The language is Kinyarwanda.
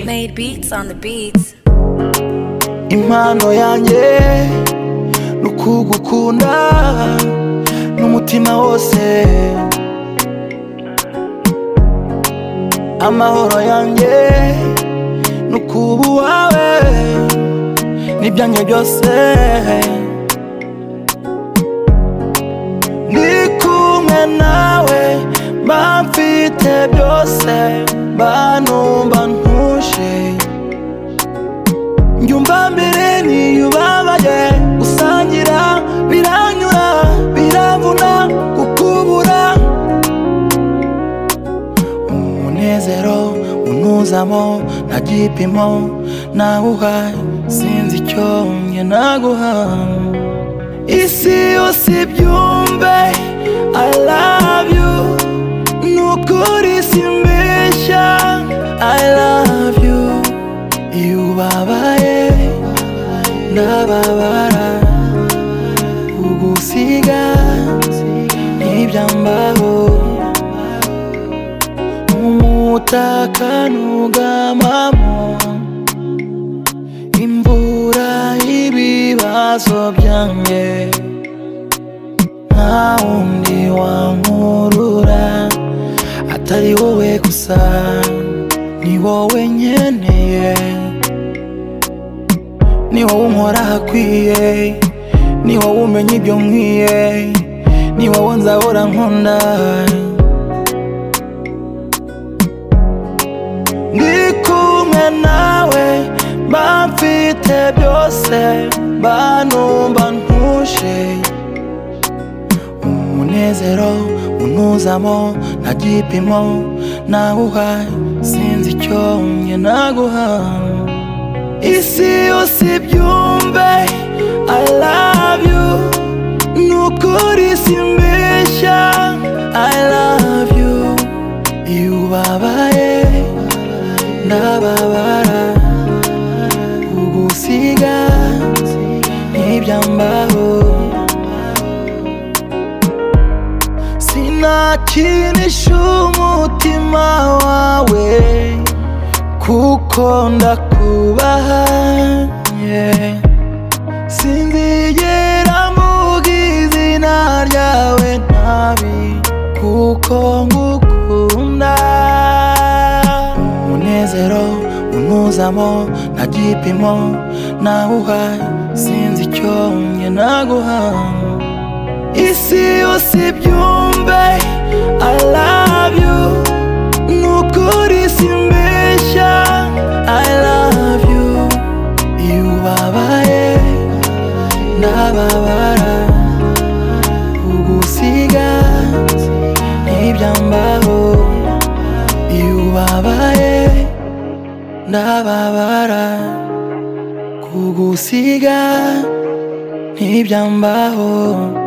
Made beats on the beats. impano yanjye ni ukugukunda n'umutima wose amahoro yanjye ni ukuba uwawe n'ibyanjye byose ni kumwe nawe mba mfite byose mba numva ntuje Njyumva mbere niyubabaye gusangira biranyura biravuna kukubura umunezero unuzamo nta gipimo nawuha sinzi icyo nge naguha isi yose ibyumve I love you nukuri simbeshya I love you iyo ubabaye ndababara ugusiga ntibyambaho umutaka ntugamamo imvura ibibazo byanjye nta wundi wankurura atari wowe gusa ni wowe nkeneye ni wowe unkora hakwiye ni wowe umenya ibyo nkwiye ni wowe nzahora nkunda ndi kumwe nawe mba mfite byose mba numva ntuje umunezero unuzamo nta gipimo nawuha sinzi icyo nge naguha isi yose ibyumve I love you nukuri simbeshya I love you iyo ubabaye ndababara ugusiga ntibyambaho sinakinisha umutima wawe kuko ndakubaha yeah. sinzigera mvuga izina ryawe nabi kuko ngukunda umunezero unuzamo nta gipimo nawuha sinzi icyo nge naguha isi yose ibyumve I love you nukuri simbeshya I love you iyo ubabaye ndababara ugusiga ntibyambaho iyo ubabaye ndababara kugusiga ntibyambaho